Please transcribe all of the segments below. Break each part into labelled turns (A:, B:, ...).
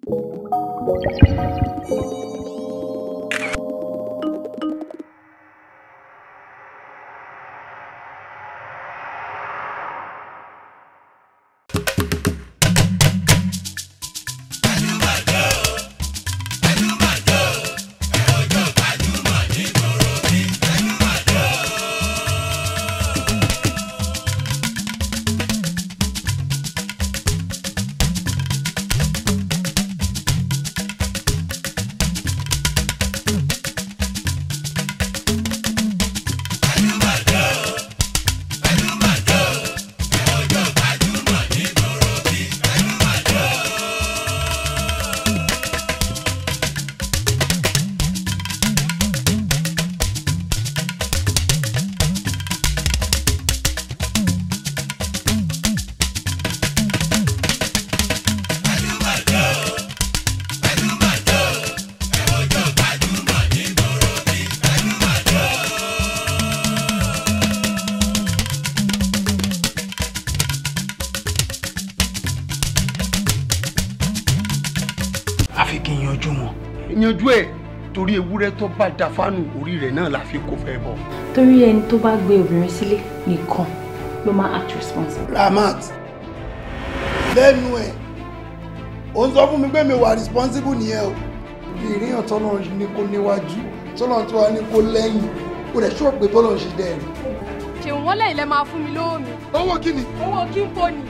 A: àfi kí n yanjú wọn. yanjú ẹ torí ewúrẹ́ tó bá da fánù orí rẹ̀ náà la fi kó fẹ́ bọ̀.
B: torí ẹni tó bá gbé obìnrin sílé nìkan ló máa act responsible.
C: Ramat lẹ́nu ẹ̀ ò ń sọ fún mi pé mi wà responsible nìyẹn o ìrìyàn tọ́nà ní kó níwájú tọ́nà tó wà ní kó lẹ́yìn kó dẹ̀ ṣọ́ pé tọ́nà ṣe dẹ́ rí.
D: ṣèwọ̀n wọ́n lẹ́yìn lẹ́ máa fún mi lówó mi.
C: owó kí ni.
D: owó kí n kò ní.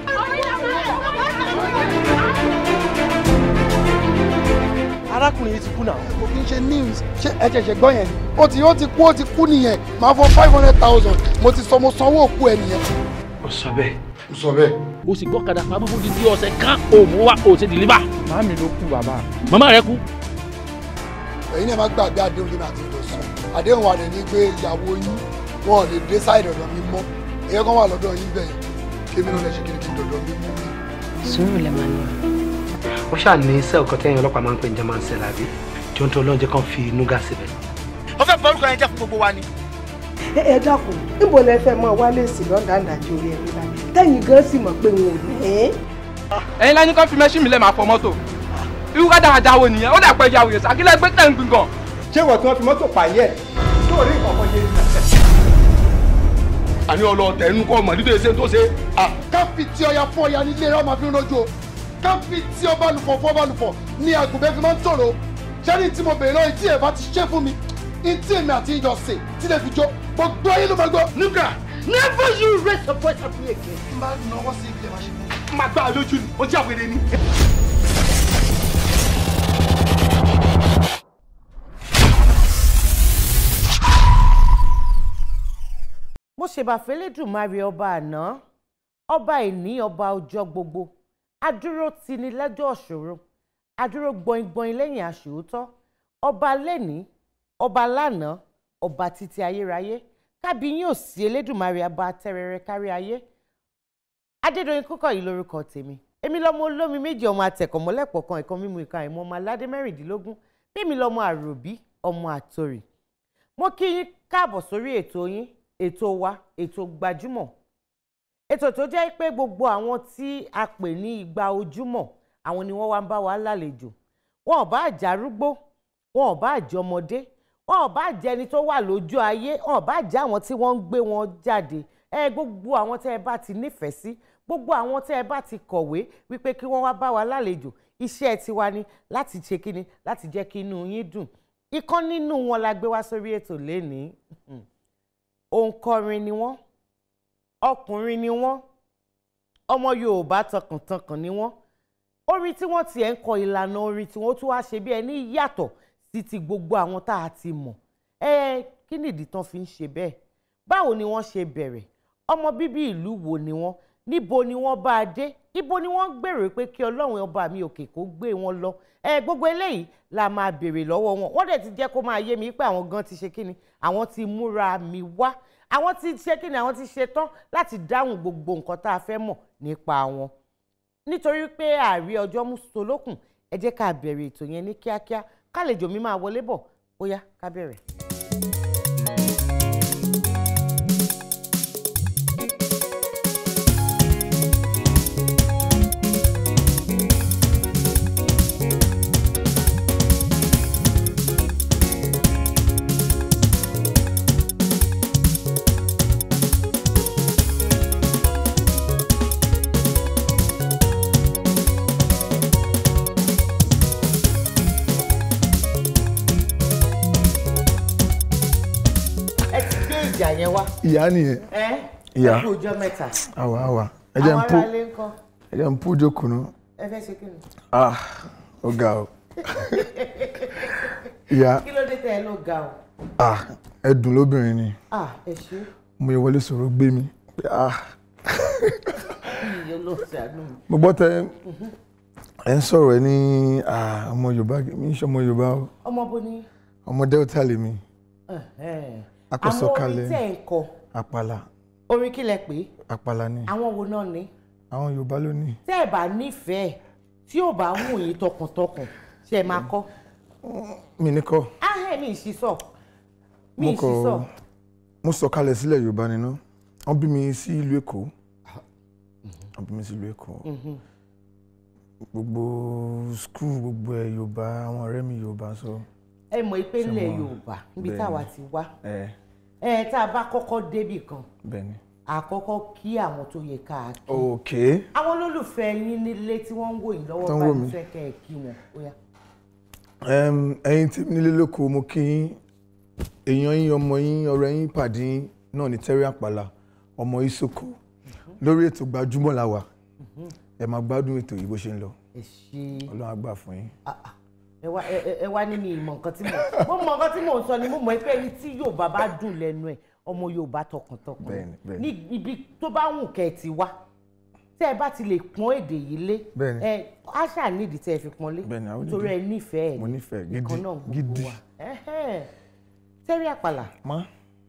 C: arákùnrin yìí ti kú náà. kò kí n ṣe news ṣé ẹ ṣẹ̀ṣẹ̀ gbọ́ yẹn ni. ó ti ó ti kú ó ti kú nìyẹn máa fọ five hundred thousand mo ti sọ mo sanwó òkú ẹ nìyẹn.
A: ó sọ bẹ́ẹ̀.
C: ó sọ bẹ́ẹ̀.
E: o sì gbọ́kadà pamọ́ fún dídí ọ̀sẹ̀ kan òmù wa ò ṣe dìlíbà.
F: màámi ló kú bàbá.
E: màmá rẹ kú.
C: ẹ̀yin náà má gbàgbé àdéhùn kí n àti ìdọ̀sùn àdéhùn wa dẹ̀ ní pé ìyàwó yín wọn ò lè dé sáìdì ọ̀dọ̀ mi mọ́ ẹ̀yẹ́ kan wà lọ́dọ̀ yín bẹ́ẹ̀ kémi náà lè ṣe kíni kí n dọ̀dọ̀ mi mú mi.
B: sùúrù lẹ máa ní.
A: ó ṣáà ní sẹ́ẹ̀ kan tẹ́yìn ọlọ́pàá máa ń pè ní german cell àbí tí ó ń tó ọlọ́njẹ́ kan fi núgà síbẹ̀.
G: ó fẹ́ borúkọ yẹn jẹ́ fún gbogbo wa ni.
H: ẹ ẹ dákun níbo lẹ fẹ́ mọ wálé sí lọ́dà ńdàjọ orí ẹ̀mí báyìí tẹ́yìn gan sì mọ̀ pé wọn ò ní.
F: ẹ̀yin lẹ́ni kan fi mẹ́ṣí mi lẹ́ máa fọ mọ́tò irú ká dáadáa wo nìyẹn ó dà pẹ́ ìyàwó yẹn sàkílẹ̀ gbé tẹ̀ ń gbìn gan. ṣé wọ́n tí wọ́n fi mọ́tò pààyẹ́ tó rí ìkọ̀kọ̀ yé
A: àní ọlọ́ọ̀tẹ̀ inú kọ́ mọ̀ nítorí ṣe tó ṣe.
C: ká fi tí ọya fún ọya nílé rẹ máa fi ń rojú o ká fi tí ọba lùfọ̀ fún ọba lùfọ̀ ní àgùnbẹ́ fi máa ń tòrò ṣẹ́ni tí mo bèrè lọ́wọ́ tí ẹ̀ bá ti ṣe fún mi tí èmi àti ìjọ sè tí lè fi jó gbogbo ayé ló máa gbọ́.
A: núgà
C: never you raise your voice at me again. má náwó sí ibi ẹ̀ máa ṣe fún mi.
A: máa gbá a lójú ni ó jẹ́ àwẹ̀rẹ̀ ni.
I: mo ṣèbàfẹ́ lẹ́dùnmáre ọba àná ọba ìní ọba ọjọ́ gbogbo adúró tini lẹ́jọ́ ọ̀ṣọ́rọ̀ adúró gbọ̀ngbọ̀n lẹ́yìn àṣòótọ́ ọba lẹ́ni ọba lánàá ọba títí ayérayé kábíyín ò sí elédùnmáre ọba tẹrẹrẹ kárí ayé adédọ̀yìn kúkọ̀ yìí lórúkọ tèmi èmi lọmọ olómi méjì ọmọ atẹ̀kọ̀mọ́lẹ́pọ̀ kan ìkan mímu ìka ìmọ̀ ọmọ aládé mẹ́rìndínlógún bẹ́ẹ̀mi lọmọ àròbí ọmọ àtòrì mo kí yín káàbọ̀ sórí ètò yín ètò wa ètò gbajúmọ̀ ètò tó jẹ́ pé gbogbo àwọn tí a pè ní igba ojúmọ̀ àwọn ni wọ́n wá ń bá wa lálejò wọn ò bá àjà arúgbó wọn ò bá àjẹ ọmọdé wọn ò bá àjẹ ẹni tó wà lójú ayé wọn ò bá àjẹ àwọn tí wọ́n ń gbé wọn jáde ẹ gbogbo àwọn tẹ́ ẹ bá ti nífẹ̀ẹ́ sí gbogbo àwọn tẹ́ ẹ bá ti kọ̀wé wípé kí wọ́n wá bá wa lálejò iṣẹ́ tiwa ni láti ṣe kíni láti jẹ́ kí inú yín dùn ìkan nínú wọn la gbé wá sórí ètò lénìí òǹkọrin ni wọ́n ọkùnrin ni wọ́n ọmọ Yorùbá tọkàntọkàn ni wọ́n orin tí wọ́n tiẹ̀ ń kọ ìlànà orin tí wọ́n tún wá ṣe bí ẹni yàtọ̀ sí ti gbogbo àwọn tá a ti mọ̀ ẹ kí nìdí tán fi ń ṣe bẹ́ẹ̀ báwo ni wọ́n ṣe bẹ̀rẹ̀ ọmọ bíbí ìlú wo ni wọ́n níbo ni wọ́n bá a dé ibo ni wọ́n gbèrò pé kí Ọlọ́run ọba mi òkè kó gbé wọn lọ ẹ gbogbo eléyìí la máa béèrè lọ́wọ́ wọn wọ́n dẹ̀ ti jẹ́ kó máa yé mi pé àwọn gan ti ṣe kíni àwọn ti múra mi wá àwọn ti ṣe kíni àwọn ti ṣe tán láti dáhùn gbogbo nǹkan tá a fẹ́ mọ̀ nípa wọn nítorí pé ààrí ọjọ́ mú solókùn ẹ jẹ́ ká bẹ̀rẹ̀ ètò yẹn ní kíákíá kálejò mi máa wọlé bọ̀ ó yá ká bẹ̀rẹ̀.
J: ìyá nìyẹn
I: ẹ
J: Ìyá.
I: ẹ kú ọjọ́ mẹ́ta
J: àwa àwa ẹ jẹ́ n
I: àwọn
J: pú
I: aráalé ń kọ́
J: ẹ jẹ́ n pú jókòó nù
I: ẹ fẹ́ ṣe kí ni.
J: ah ó ga o ìyá
I: kí ló dé tẹ ẹ ló ga o.
J: ah ẹdùn lóbìnrin ni
I: ah ẹ ṣe
J: mo yẹ wọlé sọ̀rọ̀ gbé mi pé ah
I: iye ló ṣàánú mi.
J: mo gbọ́ tẹ ẹ ń sọ̀rọ̀ ẹ ní ah ọmọ yorùbá mi ń ṣe ọmọ yorùbá o
I: ọmọ bó ni.
J: ọmọ delta lèmi
I: ẹhẹ́n.
J: Akọ̀sọ̀kalẹ̀.
I: àwọn orin tẹ̀ ń kọ
J: àpàlà
I: orin kí lẹ pé
J: àpàlà ni
I: àwọn wo náà ni.
J: àwọn yorùbá ló ní
I: tẹ́ ẹ bá nífẹ̀ẹ́ tí ò bá wù yín tọkàntọkàn ṣe máa kọ́.
J: mi ní kọ́
I: ahẹ́ mi ì ṣiṣọ́ mi
J: mo
I: ì
J: kọ
I: ṣiṣọ́.
J: mo sọ kalẹ̀ sílẹ̀ yorùbá nínú wọ́n bí mi sí ìlú èkó wọ́n bí mi sí ìlú èkó gbogbo skul gbogbo ẹ̀ yorùbá àwọn ọ̀rẹ́ mi yorùbá sọ
I: ẹ mọ̀ pé
J: Ṣé
I: ilẹ̀
J: mo-
I: yorùbá níbi
J: bẹ́ẹ̀
I: táwa
J: ni.
I: ti wá
J: ẹ
I: ẹ tá a bá kọ́kọ́ débì kan
J: bẹ́ẹ̀ ni.
I: àkọ́kọ́ kí àwọn tó yẹ ká kí.
J: ok
I: àwọn olólùfẹ́ yín nílé tí wọ́n ń wò yín lọ́wọ́
J: Tó ń wò
I: báyìí
J: mí.
I: fẹ́ kẹ́ ẹ kí wọn ó yá.
J: Em, ẹ̀yin tí nílé lóko mo kí yín èèyàn yín ọmọ yín ọ̀rẹ́ yín pàdé yín náà ní Terry Àpàlà ọmọ Isoko lórí ètò gbajúmọ̀ la wà ẹ máa gbádùn ètò yìí bó ṣe ń lọ
I: ẹ ṣe
J: Ọlọ́run á gbà fún yín.
I: ẹ wá ẹ ẹ- ẹ wá ní mi ìmọ̀ nǹkan tí mo mo mọ nǹkan tí mò ń sọ ni mo mọ̀ pé ẹni tí yorùbá bá dùn lẹ́nu ẹ̀ ọmọ yorùbá tọkàntọkàn
J: Bẹ́ẹ̀ni, bẹ́ẹ̀ni.
I: ní ibi tó bá wù kẹ́ ẹ ti wá tẹ́ ẹ bá ti lè pọ́n èdè yìí lé
J: Bẹ́ẹ̀ni.
I: ẹ àṣà nídìí tẹ́ ẹ fi pọ́n lé
J: Bẹ́ẹ̀ni, àwọn
I: nítorí ẹ nífẹ̀ẹ́ ẹ̀
J: mo nífẹ̀ẹ́ gidi
I: nǹkan náà gbogbo
J: gidi
I: wa Ẹhẹ́n. Terry Àpàlà
J: má.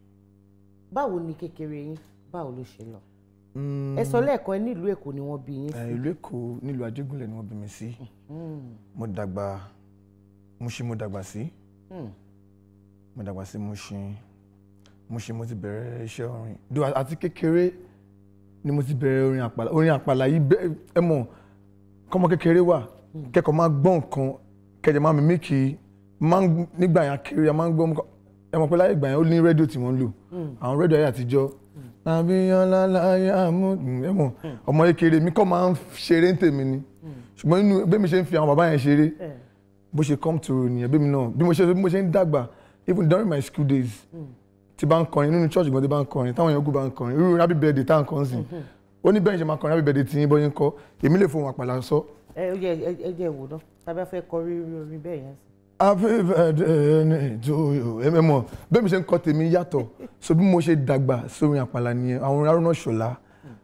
I: báwo ni kékeré yín báwo ló ṣe lọ
J: Mm,
I: ẹ sọ lẹ́ẹ̀kan ẹ nílùú èkó ni wọ́n bí yín
J: ẹ,
I: sí
J: ìlú Èkó nílùú Ajégúnlẹ̀ ni wọ́n bí mi sí mo dàgbà Mushin mo dàgbà sí
I: Hmm.
J: mo dàgbà sí Mushin Mushin mo ti bẹ̀rẹ̀ iṣẹ́ orin do àti kékeré ni mo ti bẹ̀rẹ̀ orin àpàlà orin àpàlà yìí bẹ́ ẹ mọ̀ kọ́mọ kékeré wà kẹ́kọ̀ọ́ máa gbọ́ nǹkan kẹ̀jẹ̀ máa mímí kì í máa ń nígbà yẹn kéré a máa ń gbọ́ nǹkan ẹ mọ̀ pé láyé ìgbà yẹn ó ní rédíò tí wọ́n ń lò àwọn rédíò ayé àtijọ́ àbíyànlá láyé àmú ẹ mọ̀ ọmọ kékeré mi kọ́ máa ń ṣeré ń tèmi ni ṣùgbọ́n inú bẹ́ẹ̀ mi ṣe ń fi àwọn bàbá yẹn ṣeré bó ṣe come through nìyẹn bẹ́ẹ̀ mi náà bí mo ṣe bí mo ṣe ń dàgbà even during my school days tí bá ń kọrin nínú church gan tí bá ń kọrin táwọn èèyàn kú bá ń kọrin irú happy birthday tá à ń kọ́ sí ó ní bẹ́ẹ̀ ṣe máa kọrin happy birthday tí yín bọ́ yín kọ́ èmi lè fohùn àpàlà sọ
I: ẹ ó yẹ ẹ- ẹ jẹ́ ìwò náà tàbí ẹ fẹ́ kọ rírí orin bẹ́ẹ̀ yẹn sí.
J: happy birthday to you ẹ mọ̀ bẹ́ẹ̀ mi ṣe ń kọ́ tèmi yàtọ̀ so bí mo ṣe dàgbà sórin àpàlà nìyẹn àwọn orin Haruna Ṣọlá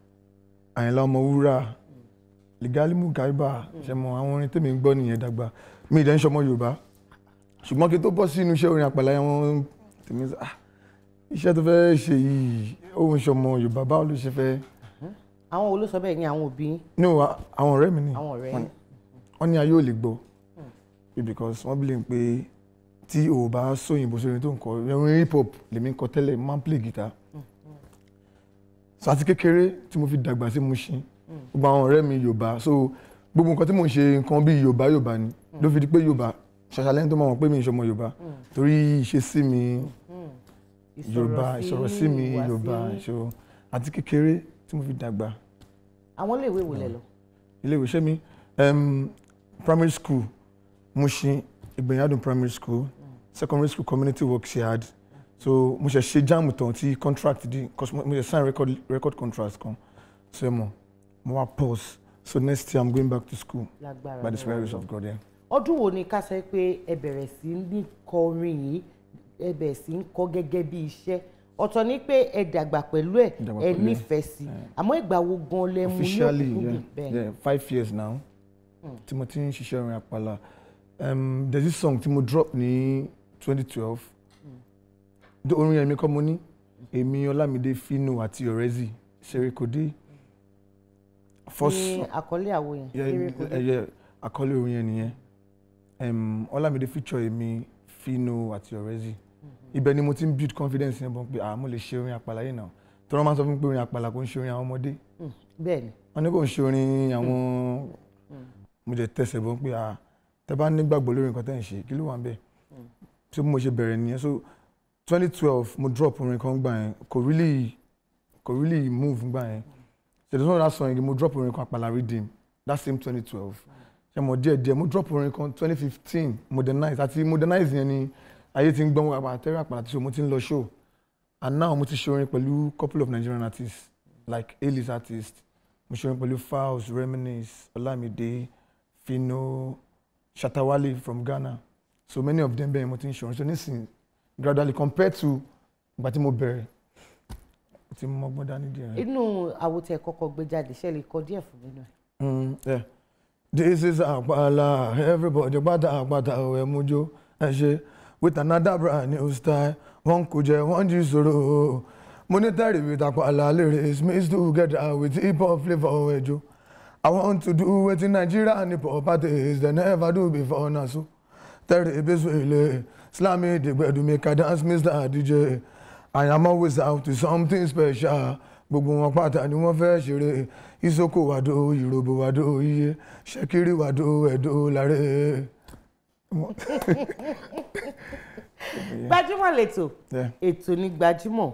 J: Àyìnlá Ọmọwúrà Ligalimu Gaiba ṣe mọ àwọn orin tèmi ń gbọ́ nìyẹn dàgbà mi ì dẹ́ ń ṣọmọ Yorùbá ṣùgbọ́n kí n tó bọ́ sínú iṣẹ́ orin àpàlà yẹn wọ́n tèmi sọ ah iṣẹ́ tó fẹ́ ṣe yìí òun ṣọmọ Yorùbá báwo ló ṣe fẹ́
I: àwọn wo ló sọ bẹ́ẹ̀ ní àwọn òbí yín
J: no a- àwọn ọ̀rẹ́ mi ni
I: àwọn ọ̀rẹ́
J: wọ́n
I: yín.
J: wọ́n ní ayé ò lè gbọ́ because wọ́n believe pé tí o bá sóyìnbó sórin tó ń kọ orin hip hop lèmi ń kọ tẹ́lẹ̀ máa ń play guitar so àti kékeré tí mo fi dàgbà sí Mushin gbogbo àwọn ọ̀rẹ́ mi Yorùbá so gbogbo nǹkan tí mò ń ṣe nǹkan bíi Yorùbá Yorùbá ni ló fi di pé Yorùbá ṣàṣàlẹ́yìn tó máa mọ̀ pé mi ì ṣọmọ Yorùbá torí ìṣesí mi Yorùbá ìsọ̀rọ̀ sí mi
I: ìhùwàsí
J: Yorùbá
I: yín.
J: so àti kékeré tí mo fi dàgbà
I: àwọn iléèwé wo lẹ lọ.
J: ilé ìwé ṣé mi um, primary school Mushin Ìgbẹ̀yàdùn primary school secondary school community work ṣehad so mo ṣe ṣe jáàmù tán tí contract di 'cause mo mo ṣe sign record record contract kan so ẹ mọ̀ mo wá pause so next year i'm going back to school
I: Lágbára
J: by the spare
I: Ọlọ́run.
J: grace of God yeah.
I: ọdún wo ni ká sọ pé ẹ bẹ̀rẹ̀ sí ní kọ orin yìí ẹ bẹ̀rẹ̀ sí ń kọ gẹ́gẹ́ bí iṣẹ́ ọ̀tọ̀ ni pé ẹ dàgbà pẹ̀lú ẹ̀
J: Dàgbà
I: ẹ
J: pẹ̀lú ẹ̀.
I: nífẹ̀ẹ́ sí àmọ́ ìgbà wo gan lẹ mú ní
J: officially yeah,
I: òkúkúdùn bẹ́ẹ̀
J: yeah, five years now tí mo ti ń ṣiṣẹ́ orin àpàlà um, there's this song tí mo drop ní twenty twelve orin yẹn mi kọ́ mo ní èmi Ọlámídé Fino àti Ọ̀rẹ́zì Ṣerékodé first
I: ní àkọlé àwo yẹn kéré kò dé.
J: ẹyẹ àkọlé orin yẹn nìyẹn um, Ọlámídé feature èmi Fino àti Ọ̀rẹ́zì ibẹ̀ ni mo ti ń build confidence yẹn bọ̀ pé ah mo lè ṣe orin àpàlà yìí náà tí wọ́n máa ń sọ fún mi pé orin àpàlà kò ń ṣe orin àwọn ọmọdé
I: Mm, bẹ́ẹ̀ ni
J: wọ́n ní kò ń ṣe orin àwọn mo jẹ tẹsẹ̀ bọ́ pé ah tẹ bá nígbàgbọ́ lórí nǹkan tẹ́ ń ṣe kí ló wà ń bẹ̀ tí mo ṣe bẹ̀rẹ̀ nìyẹn so twenty twelve mo drop orin kan gbà yẹn kò really kò really move gbà yẹn so there's one other song again mo drop orin kan Àpàlà Rhythm that same twenty twelve ṣe mo díẹ̀ díẹ̀ mo drop orin kan twenty fifteen modernize àti modernize yẹn ni ayé ti ń gbọ́n wá Terry Àpàlà tí mo ti ń lọ show and now mo ti ṣe orin pẹ̀lú couple of Nigerian artists like A-list artists mo ṣe orin pẹ̀lú Falz Reminisce Olamide Fino Shatawale from Ghana so many of them bẹ́ẹ̀ mo ti ń ṣe orin so nísìnyí gradually compared to ìgbà tí mo bẹ̀rẹ̀ mo ti mọ ọgbọ́n dání díẹ̀.
I: inú àwòtẹ́ kọ́kọ́ gbé jáde ṣe lè kọ díẹ̀ fún mi náà.
J: Mm, yeah. This is Àpàlà, everybody pátá àpàtà òwe mújó ẹ ṣe with another brand new style. Wọ́n kò jẹ́ wọ́n jí sòrò. Monetary with Àpàlà lyrics mixed together with hip hop flavour ẹjọ́. I want to do wetin Nigeria and hip hop artists dem never do before na so. Tẹ́rì Ebeswele, Slammy Dìgbẹ̀dù make I dance Mr. DJ. I am always out to something special. Gbogbo wọn pátá ni wọ́n fẹ́ ṣeré. Isoko wàdó, Ìròbò wàdó, iye. Ṣẹ́kírì wàdó, ẹ̀dó láré.
I: gbajúmọ̀ lẹ́tọ̀
J: Yeah.
I: ètò ní gbajúmọ̀.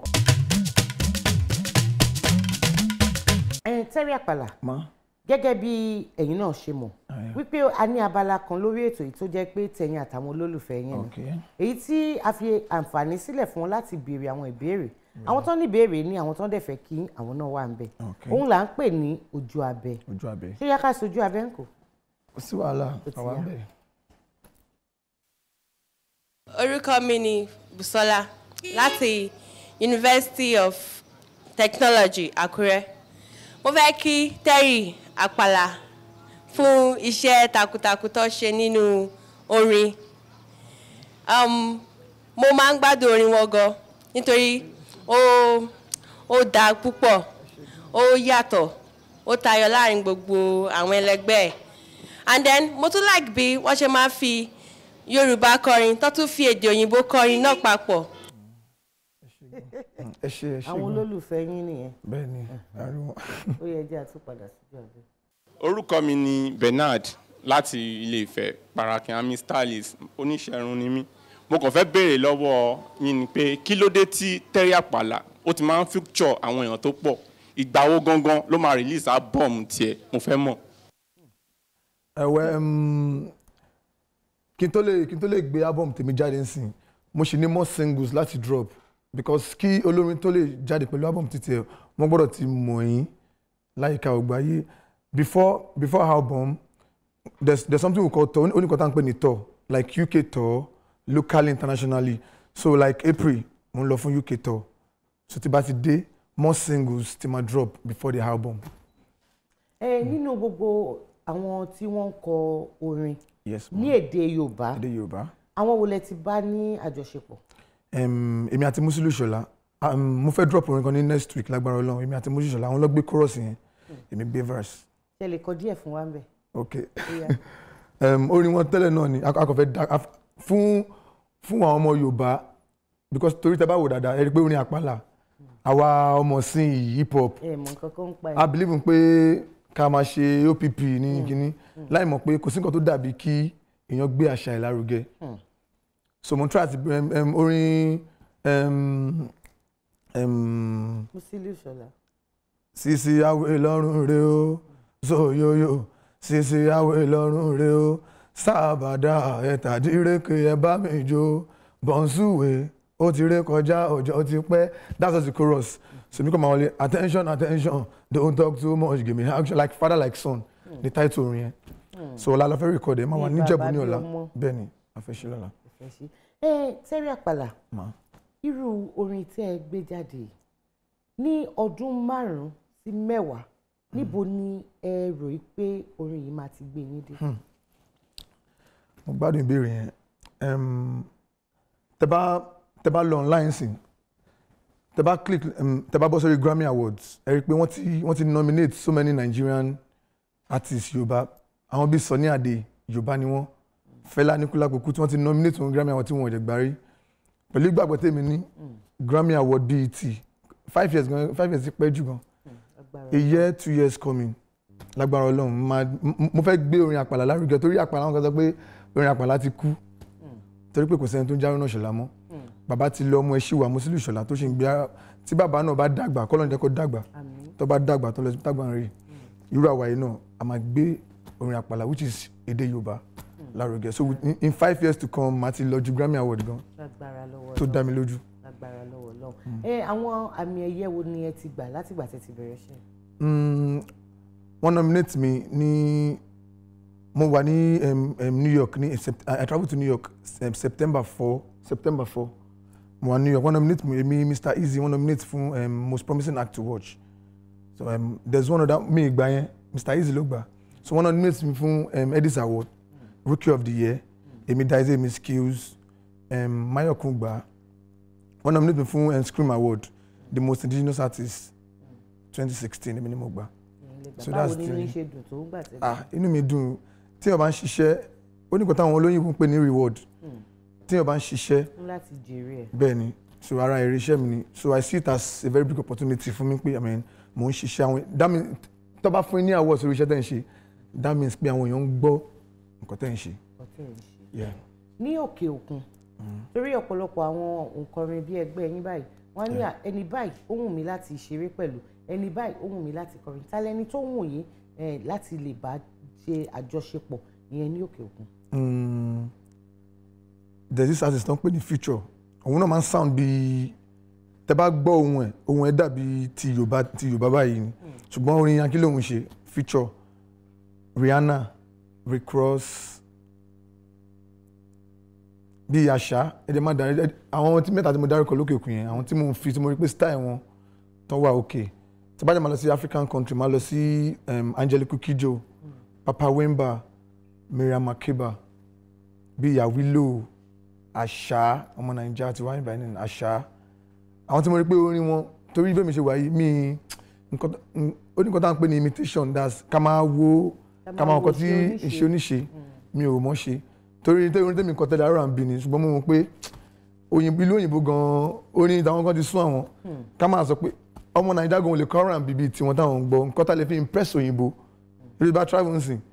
I: ẹ̀yin Terry Àpàlà
J: Ma.
I: gẹ́gẹ́ bí ẹ̀yin náà ṣe mọ̀ wípé a ní abala kan lórí ètò yìí tó jẹ́ pé tẹ̀yin àtàwọn olólùfẹ́ yẹn ni
J: Okay.
I: èyí tí a fi àǹfààní sílẹ̀ fún wọn láti béèrè àwọn ìbéèrè àwọn tó ní ìbéèrè ní àwọn tó dẹ̀ fẹ́ kí àwọn náà wà ń bẹ̀
J: Okay.
I: òun là ń pè ní ojú abẹ
J: Ojú abẹ.
I: ṣé yá ká sojú abẹ ń kò.
J: Kò sí wàhálà,
I: Ó ti
J: àwa
I: yá.
J: ń bẹ̀.
K: orúkọ mi ni Busola láti University of Technology Àkúrẹ́ mo fẹ́ kí Terry Àpàlà fún iṣẹ́ takuntakun tó ṣe nínú orin um, mo máa ń gbádùn orin wọn gan nítorí ó ó dáa púpọ̀ ó yàtọ̀ ó tayọ láàrin gbogbo àwọn ẹlẹgbẹ́ ẹ̀ and then mo tún like bí wọ́n ṣe máa ń fi Yorùbá kọrin tó tún fi èdè òyìnbó kọrin náà papọ̀.
J: Ẹ ṣe ẹ ṣe.
I: àwọn
J: gan.
I: olólùfẹ́ yín nìyẹn
J: Bẹ́ẹ̀ni, ariwo.
I: ó yẹ jẹ́ àtúpadà síjú abẹ.
L: orúkọ mi ni Bernard láti ilé Ifẹ̀ parakiami stylist oníṣẹ́run ni mí mo kàn fẹ́ béèrè lọ́wọ́ yín ni pé kí ló dé tí Terry Àpàlà ó ti máa ń feature àwọn èèyàn tó pọ̀ ìgbà wo gangan ló máa release album tiẹ̀ mo fẹ́ mọ̀.
J: ẹ̀wẹ̀ mm, kí n tó lè kí n tó lè gbé album tèmi jáde nsìn mo ṣì ní more singles láti drop because kí olórin tó lè jáde pẹ̀lú album títí ẹ̀ wọ́n gbọ́dọ̀ ti mọ̀ yín láyìíká ọgbáyé before before album there's there's something we call tour oníkọ̀tà ń pè ní tour like UK tour locally internationally so like April mo ń lọ fún UK tour so tí bá ti dé more singles ti ma drop before the album.
I: ẹ nínú gbogbo àwọn tí wọ́n ń kọ orin
J: yes
I: ní èdè Yorùbá
J: èdè Yorùbá.
I: àwọn wo lẹ ti bá ní àjọṣepọ̀.
J: Em, èmi àti Musiliu Ṣọlá um, mo fẹ́ drop orin kan ní next week lágbára Ọlọ́run èmi àti Musiliu Ṣọlá àwọn ló gbé chorus yẹn èmi gbé verse
I: ṣe lè kọ díẹ̀ fún wa ń bẹ̀.
J: ok
I: Ó yá.
J: um, orin wọn tẹ́lẹ̀ náà ni a kò fẹ́ da a- fún fún àwọn ọmọ Yorùbá because torí tẹ́ bá wò dáadáa ẹ rí i pé orin àpàlà àwa ọmọ sin yìí hip hop
I: ẹ mọ̀ nǹkan kan ń pa ẹ̀.
J: I believe in pé ká máa ṣe OPP ní kínní láì mọ̀ pé kò sí nǹkan tó dàbí kí èèyàn gbé àṣà ẹ̀ lárugẹ
I: Hmm.
J: so mo try àti um, um, orin um, um,
I: Musiliu Ṣọlá.
J: sisi awe lọ́rùn rẹ o zoyoyo sisi awe lọ́rùn rẹ o sábàdà ẹ̀tàdírẹ́kẹ̀ ẹ bá mi jó bọ̀nsúwe ó ti ré kọjá ọjọ́ ti pẹ́ that's just the chorus so mi kò máa wọlé attention attention don't talk too much give me action like father like son ni title orin yẹn so ọ̀la la fẹ́ record ẹ̀ máa wà
I: Bí
J: níjẹ̀bú
I: bàbá
J: ní
I: bí
J: ọ̀la
I: ọmọ.
J: bẹ́ẹ̀ ni a fẹ́ ṣe lọ́la.
I: Ẹ ṣé. ẹ Terry Àpàlà
J: Ma.
I: irú orin tí ẹ gbé jáde yìí, ní ọdún márùn-ún sí mẹ́wàá níbo ni ẹ rò í pé orin yìí máa ti gbé yín dé.
J: Hmm. mo gbádùn ìbéèrè yẹn Em, tẹ bá tẹ bá lọ online sìn tẹ bá click um, tẹ bá bọ́ sórí Grammy Awards ẹ rí i pé wọ́n ti wọ́n ti nominate so many Nigerian artists Yorùbá àwọn bíi Sunny Adé Yorùbá ni wọ́n Fẹlá Aníkúlápó Kútì wọ́n ti nominate wọn Grammy Award tí wọ́n ò jẹ́ gbárí pẹ̀lú ìgbàgbọ́ tèmi ní Grammy Award BET five years gan five years ti pẹ́ jù gan a year two years coming lágbára Ọlọ́run máa m- mo fẹ́ gbé orin àpàlà lárugẹ torí àpàlà wọn kan sọ pé orin àpàlà ti kú torí pé kò sẹ́ni tó ń járó náà ṣọlá mọ́ bàbá ti lọ ọmọ ẹ ṣìwà Musiliu Ṣọlá tó ṣe ń gbé á- tí bàbá náà bá dàgbà kọ́lọ́n jẹ́ kó dàgbà tó bá dàgbà tó lọ sí dàgbà rè irú àwa yìí náà a máa gbé orin àpàlà which is èdè Yorùbá lárugẹ so in, in five years to come màá ti lọ ju Grammy Award gan
I: lágbára lọ́wọ́
J: tó
I: Ọlọ́run.
J: dá mi lójú.
I: lágbára lọ́wọ́ Ọlọ́run. Ọlọ́run ẹ àwọn àmì ẹ̀yẹ wo ni ẹ ti gbà látìgbà tẹ́ ti bẹ̀rẹ̀ ṣe.
J: Mm, wọ́n nominate mi ní mo wà ní um, um, New York ní Sept- I, I travel to New York um, September four September four mo wà New York wọ́n nominate mi èmi Mr Easy wọ́n nominate fún um, most promising act to watch so um, there's one other mi ìgbà yẹn Mr Easy ló gbà so wọ́n nominate mi fún um, Edis Award Rookie of the Year èmi Daize mi skills um, Mayokun gbà wọ́n nominate mi fún um, Scream Award the most indigenous artist twenty sixteen èmi ni mo gbà. So
I: báwo
J: that's
I: nínú
J: the-
I: yín ṣe dùn tó ń gbà tẹ́lẹ̀.
J: ah inú mi dùn tí o bá ń ṣiṣẹ́ ó ní nǹkan táwọn olóyìnbó ń pè ní reward
I: Hmm.
J: tí o bá ń ṣiṣẹ́
I: fún láti jèrè ẹ̀.
J: bẹ́ẹ̀ ni so ara èrè iṣẹ́ mi ni so I see it as a very big opportunity fún mi pé I mean mò ń ṣiṣẹ́ àwọn that means tó bá fún yín ní awards orí iṣẹ́ tẹ̀ ń ṣe that means pé àwọn èèyàn ń gbọ́ nǹkan tẹ̀ ń ṣe.
I: ọtí ẹ̀ ń ṣe.
J: Yeah.
I: ní òkè òkun torí ọ̀pọ̀lọpọ̀ àwọn òǹkọrin bíi ẹgbẹ́ yín báyìí wọ́n á ní à, ẹni báyìí ó wù mí láti ṣeré pẹ̀lú ẹni báyìí ó wù mí láti kọrin tálẹ́ni tó wù yín eh, láti lè bá ṣe àjọṣepọ̀ ìyẹn ní òkè òkun.
J: Mm, there's this artist tó ń pè ní future òun náà máa ń sound bíi tẹ bá gbọ́ ohun ẹ̀ ohun ẹ̀ dàbí ti yorùbá ti yorùbá báyìí ni ṣùgbọ́n orin yankí lòun ṣe future rihanna rick ross bíi àṣà ẹ̀dẹ̀ má darí ẹ̀- àwọn tí mẹ́ta tí mo dárúkọ lókè òkun yẹn àwọn tí mo ń fi tí mo rí pé style wọn tó wà òkè tí bá jẹ́ máa lọ sí african country máa lọ sí um, angelique kidjo papa wemba miriam makeba bíi yawilo àṣà ọmọ nàìjíríà ti wá ní ìbàdàn àṣà àwọn tí mo rí pé orin wọn torí bẹ́ẹ̀ mi ṣe wà yìí mi nǹkan tó- n- ó ní nǹkan tá à ń pè ní imitation that's ká máa wo ká máa nǹkan tí ìṣe oníṣe mi ò mọ̀ ṣe torí torí orin tẹ́mi nǹkan tẹ́lẹ̀ R&B ni ṣùgbọ́n mo mọ̀ pé òyìnbó ìlú òyìnbó gan-an orin táwọn kan ti sún àwọn ká máa sọ pé ọmọ nàìjíríà gan-an ò lè kọ́ R&B bíi tiwọn táwọn ń gbọ́ nǹkan tá lè fi impress òyìnbó lórí bá travel ń sìn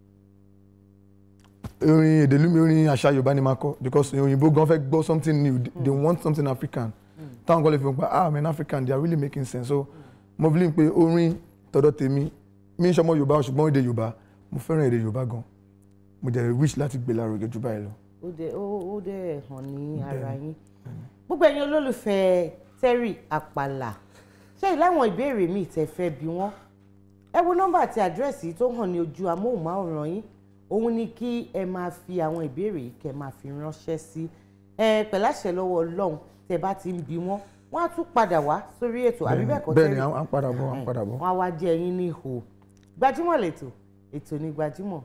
J: orin èdèlúmi orin àṣà yorùbá ni máa kọ because òyìnbó gan fẹ́ gbọ́ something new they want something african táwọn kan lè fi hàn pé ah man african they are really making sense so mo fi lè pe orin tọ̀dọ̀ tèmi mi ń ṣọmọ yorùbá ṣùgbọ́n èdè yorùbá mo fẹ́ràn èdè yorùbá gan mo dẹ̀ wish láti gbé lárugẹ jù báyìí lọ.
I: ó dẹ̀ ó ó dẹ̀ hàn ní ara yín gbogbo ẹ̀yin olólùfẹ́ Terry Àpàlà ṣé ìláwọn ìbéèrè míì tẹ́ fẹ́ bí wọ́n ẹ wo nọ́mbà àti àdírẹ́sì tó hàn ní ojú amóhùnmáwòrán yín òun ni kí ẹ máa fi àwọn ìbéèrè yìí kẹ́ máa fi ránṣẹ́ sí ẹ pẹ̀láṣẹ lọ́wọ́ Ọlọ́run tẹ́ bá ti ń bi wọ́n wọ́n á tún padà wá sórí ètò àbí bẹ́ẹ̀ kọ́
J: bẹ́ẹ̀ ni
I: Terry?
J: à ń padà bọ̀ à ń padà bọ̀.
I: wọ́n á wá jẹ́ ẹyin ní ihò gbajúmọ̀ lẹ́tọ̀ ètò ní gbajúmọ̀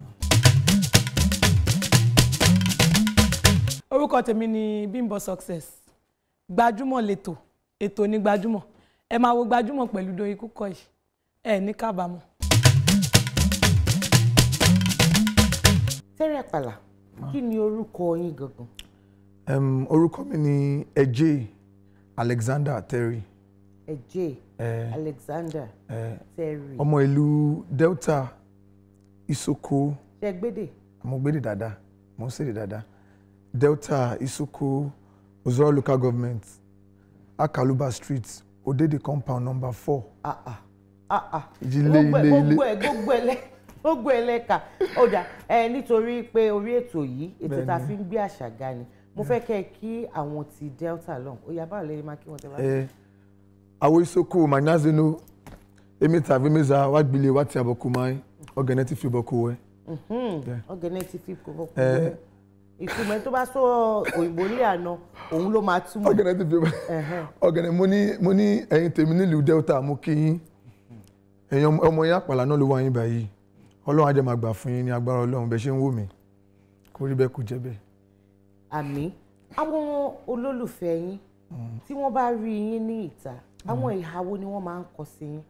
M: orúkọ tèmi ni Bímbọ́ Success gbajúmọ̀ lẹ́tọ̀ ètò ní gbajúmọ̀ ẹ máa wo gbajúmọ̀ pẹ̀lú Doyin Kúkọ̀yí ẹ ní kábàámọ̀.
I: Terry Àpàlà kí ni orúkọ yín gangan
J: Um, orúkọ mi ni Ejay Alexander Terry
I: ẹjẹ
J: Eh,
I: Alexander
J: eh,
I: Terry
J: ọmọ ìlú Delta Isoko
I: ṣẹgbẹdẹ
J: mo gbédè dáadáa mo ń ṣèdè dáadáa Delta Isoko Ozoro local government Akaluba street Odede compound number four.
I: ah ah ah ah
J: Ilé,
I: gbogbo ẹ
J: ilé, ilé.
I: gbogbo ẹ gbogbo ẹ lẹ gbogbo ẹ lẹka ọjà ẹ nítorí pé orí ètò yìí ètò tá a
J: Bẹ́ẹ̀ni.
I: fi ń gbé àṣà ga ni mo fẹ́ kẹ́ ẹ kí àwọn ti Delta lọ ó yá báwo lẹ́yìn máa kí wọ́n tẹ bá.
J: Eh, awo Isoko manyazeno emita vemeza wagbile wati abokumai ọgẹnẹti fi bọkuwẹ. Yeah.
I: ọgẹnẹ ti fi kó kó
J: Eh.
I: ìtumọ̀ ẹni tó bá sọ òyìnbó ní àná òun ló máa túmọ̀.
J: ọgẹnẹ ti fi bọ ọgẹnẹ mo ní mo ní ẹ̀yin tèmi nílùú Delta mo kí yín ẹ̀yin ọmọ- ọmọ yín àpàlà náà ló wà yín báyìí Ọlọ́run á jẹ́ máa gbà fún yín ní agbára Ọlọ́run bẹ́ẹ̀ ṣe ń wò mí kó rí bẹ́ẹ̀ kó jẹ́ bẹ́ẹ̀.
I: àmì àwọn olólùfẹ́ yín tí wọ́n bá rí yín ní ìta àwọn ìhà wo ni wọ́n máa ń kọ sí yín.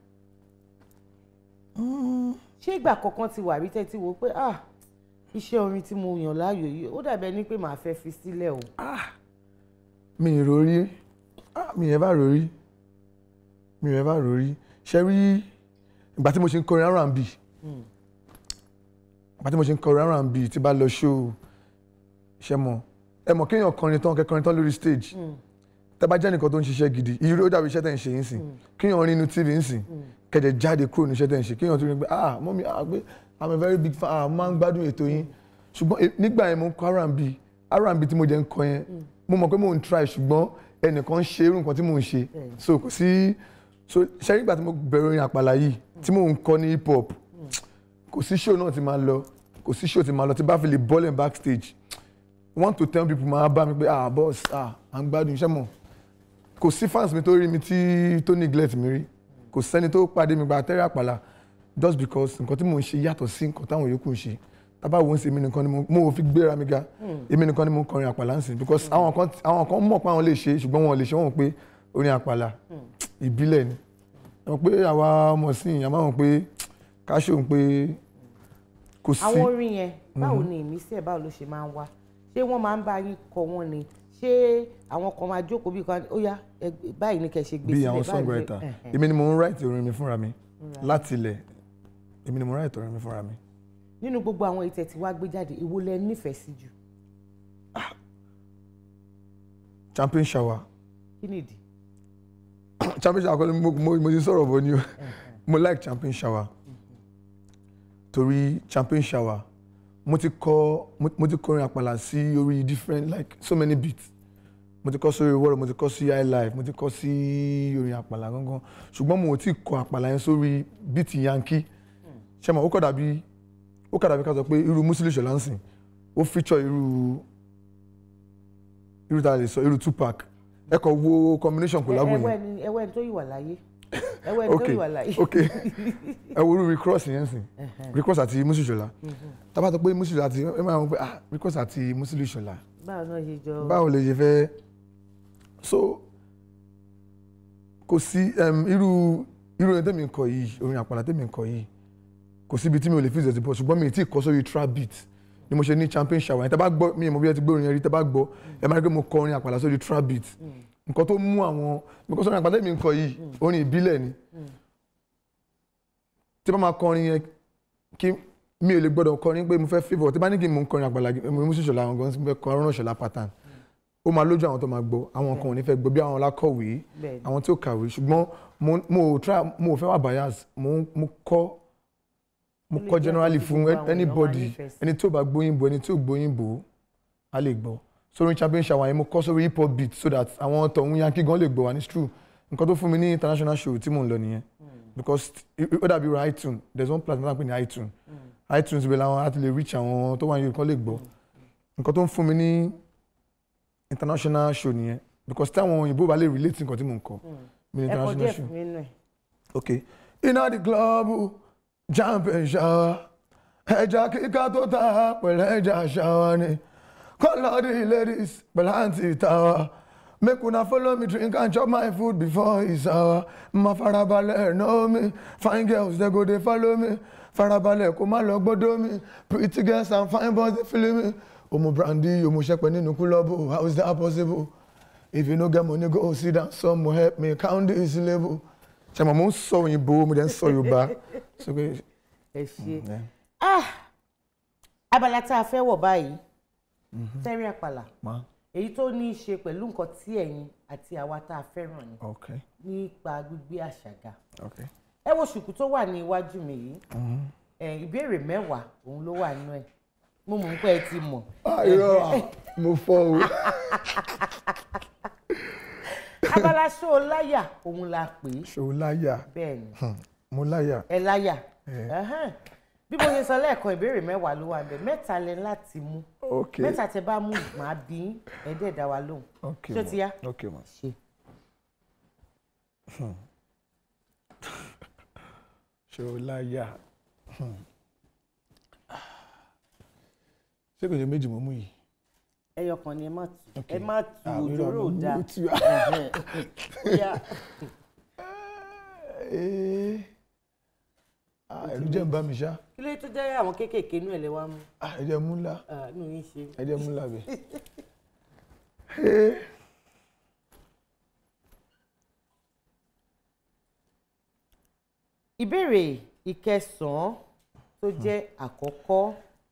I: ṣé ìgbà kankan ti wà rí tẹ́tí wo pé ah iṣẹ́ orin tí mo yàn láàyò yìí ó dàbí ẹni pé màá fẹ́ fi sílẹ̀ o.
J: mi ì rórí ah, mi ì bá rórí mi ì bá rórí ṣe rí ìgbà tí mo ṣe ń kọrin R&B
I: Hmm.
J: ìgbà tí mo ṣe ń kọrin R&B tí bá lọ show ṣe mọ ẹ mọ kéèyàn kọrin tán kẹkọrin tán lórí stage
I: Hmm.
J: tẹ bá jẹ́ nìkan tó ń ṣiṣẹ́ gidi irú ó dàbí iṣẹ́ tẹ̀ ń ṣe yín sìn kéèyàn rí inú tv ń sìn kẹ̀dẹ̀ jáde kúrò ní iṣẹ́ tẹ̀ ń ṣe kéèyàn tó rí pé ah mọ́mí ah pé i'm a very big fan ah mo máa ń gbádùn ètò yín ṣùgbọ́n eh, nígbà yẹn mo ń kọ R&B R&B tí mo jẹ́ ń kọ yẹn mo mọ̀ pé mo ń try ṣùgbọ́n ẹnìkan ń ṣe irú nǹkan tí mò ń ṣe so kò sí so ṣe nígbà tí mo bẹ̀rẹ̀ orin àpàlà yìí tí mò ń kọ́ ní hip hop kò sí show náà tí máa lọ kò sí show tí máa lọ tí bá fi lè bọ́lẹ̀ backstage one to ten people máa bá mi pé ah boss ah à ń gbádùn iṣẹ́ mọ̀ kò sí fans mi tó rí mi tí tó neglect mi rí kò sẹ́ni tó pàdé mi gba tẹ́rẹ́ àpàlà just because nǹkan tí mò ń ṣe yàtọ̀ sí nǹkan táwọn yòókù ń ṣe tábà wò ó ń ṣe èmi nìkan ni mo mo fi gbéra mi ga èmi nìkan ni mo ń kọrin àpàlà ń sìn because àwọn kan àwọn kan mọ̀ pé àwọn lè ṣe ṣùgbọ́n wọn ò lè ṣe wọ́n mọ̀ pé orin àpàlà ìbílẹ̀ ni ẹ mọ̀ pé àwa ọmọ sí ìyá máa mọ̀ pé ká ṣòun pé kò sí.
I: àwọn orin yẹn báwo
J: Mhm.
I: ni ìmísí ẹ̀ báwo ló ṣe máa ń wá ṣé wọ́n máa ń bá yín kọ wọ́n ni ṣé àwọn kan máa jókòó bí kan ó yá ẹ gbé- báyìí ni kẹ́ ṣe gbé
J: bí
I: sílẹ̀
J: àwọn
I: báyìí ni
J: songwriter
I: kẹ́- ẹ̀hẹ̀.
J: èmi ni mo ń write orin mi fúnra mi
I: Right.
J: láti ilẹ̀ èmi ni mo ń write orin mi fúnra mi.
I: nínú gbogbo àwọn ìtẹ̀ tí wàá gbé jáde èwo lẹ nífẹ̀ẹ́ sí jù
J: champion shower
I: kí nìdí.
J: champion shower kọ́ni mo mo mo ti sọ̀rọ̀ bọ̀ ni o mo like champion shower torí champion shower mo ti kọ mo- mo ti kọrin àpàlà sí orí different like so many beats mo ti kọ sórí wọ́ọ̀rọ̀ mo ti kọ sí high life mo ti kọ sí orin àpàlà gangan ṣùgbọ́n mo ò tí kọ àpàlà yẹn sórí beat yankee ṣé mo ó kọ̀ dàbí ó kọ̀ dàbí ká sọ pé irú Musili Ṣọlá ń sìn ó feature irú irú ta lè sọ irú Tupac ẹ kàn wo combination collabo yẹn
I: ẹwẹ́ ni ẹwẹ́ ni tó yìí wà láyé ẹwẹ́ ni tó
J: ok
I: yìí wà láyé.
J: ok ẹ wo irú recross yẹn sìn recross àti Musili Ṣọlá tá bá sọ pé Musili Ṣọlá àti ẹ máa ń pè ah recross àti Musili Ṣọlá
I: báwo náà ṣe jọ.
J: báwo lè ṣe fẹ́ so kò sí um, irú irú orin tẹ́mi ń kọ yìí orin àpàlà tẹ́mi ń kọ yìí kò síbi tí mi ò lè fi ìzẹ̀sì bọ̀ ṣùgbọ́n mi ì tí ì kọ sórí trap beat ni mo ṣe ní champion shower yẹn tẹ́ bá gbọ́ mi ì mọ̀ bí ẹ ti gbé orin yẹn rí tẹ́ bá gbọ́ ẹ máa rí pé mo kọ orin àpàlà sórí trap beat nǹkan tó mú àwọn because orin àpàlà tẹ́mi ń kọ yìí orin ìbílẹ̀ ni tí bá máa kọrin yẹn kí mi ò lè gbọ́dọ̀ kọrin pé mo fẹ́ favour tí bá ní kí n mò ń kọrin àgbàlá mo mú sí ìṣọ̀lá àwọn gan fẹ́ kọ ọ̀rọ̀ ìṣọ̀lá pattern ó máa lójú àwọn tó máa gbọ́ àwọn kan ò ní fẹ́ gbọ́ bí àwọn alákọ̀wé
I: Bẹ́ẹ̀ni.
J: àwọn tí ó kàwé ṣùgbọ́n mo mo ò try mo ò fẹ́ wà bias mo mo kọ́ mo
I: Ó lè
J: kọ́
I: jẹ́
J: generally
I: nǹkan tí
J: fún
I: gbogbo àwọn èèyàn máa
J: anybody
I: nífẹ̀ẹ́ sí.
J: ẹni tí ò bá gbóyìnbó ẹni tí ò gbóyìnbó á lè gbọ́ sórí champion shower yẹn mo kọ́ sórí hip hop beat so that àwọn tọ̀hún yankee gan lè gbọ́ wa ní true nǹkan tó fún mi ní international show tí mò ń lọ nìyẹn because ó dàbí ra iTunes there is one platform pé ní iTunes iTunes bẹ̀ làwọn á ti lè reach àwọn tó wà ní yorùbá lè gbọ́ nǹkan tó ń fún mi ní international show nìyẹn because táwọn òyìnbó bá lè relate nǹkan tí mò ń kọ mi ní
I: ẹ kọ
J: international
I: díẹ̀
J: show
I: fún mi nù ẹ̀.
J: okay iná di club champion shower ẹja kíkà tó ta pẹ̀lú ẹja shower ni call the ladies pẹ̀lú àǹtí tàwa make una follow me drink and chop my food before it's hour ma farabalẹ̀ know me fine girls dey go dey follow me farabalẹ̀ kó má lọ gbọ́dọ̀ mi pretty girls and fine boys dey feel me omo brandy omo sẹpẹ nínú kúlọ́bù how is that possible if you no get money go sit down some will help me count this label ṣe mo ń sọ òyìnbó mo dẹ̀ ń sọ yorùbá so pé
I: ẹ ṣe
J: yeah.
I: ah abala tá a fẹ́ wọ̀ báyìí tẹ́rí àpàlà
J: ma
I: èyí tó ní í ṣe pẹ̀lú nǹkan tí ẹ̀yin àti àwa tá a fẹ́ràn ni
J: okay
I: nípa gbígbé àṣàgà
J: okay
I: ẹ wo ṣùkú tó wà ní iwájú mi yìí ẹ ìbéèrè mẹ́wàá òun ló wà nínú ẹ̀ mo mọ̀ pé ẹ ti mọ̀.
J: ah irọ́ mo fọ́ o
I: abala ṣó o láyà òun la pè é
J: ṣòwò láyà
I: bẹ́ẹ̀ ni
J: Hmm, mo láyà
I: ẹ láyà
J: Eh.
I: Ẹhẹ́n. bí mo ṣe sọ lẹ́ẹ̀kan ìbéèrè mẹ́wàá ló wà bẹ́ẹ̀ mẹ́ta lẹ láti mú
J: okay
I: mẹ́ta tẹ bá mú màá bí yín, ẹ dẹ̀ dá wa lóhùn
J: okay
I: ṣó
J: ma
I: ti yá
J: okay ma
I: ṣe.
J: Hmm. ṣòwò láyà Hmm. ṣé kò ṣe méjì mo mú yìí
I: ẹyọ kan ni ẹ má tù
J: Okay.
I: ẹ má tù
J: Ah,
I: òjòrò
J: irọ́,
I: ò
J: mo
I: dáa
J: mú tù.
I: Ẹhẹ́n. Yá.
J: Eh. Ah, ẹ̀rù jẹ́ ń bá mi ṣá
I: kí ló tó jẹ́ àwọn kéékèèké inú ẹ̀ lè wá mú
J: Ah, ẹ jẹ́ mú ńlá
I: Ah, inú yín ṣe.
J: ẹ jẹ́ mú ńlá bẹ́ẹ̀. Eh.
I: ìbéèrè ìkẹsàn-án tó jẹ́ àkọ́kọ́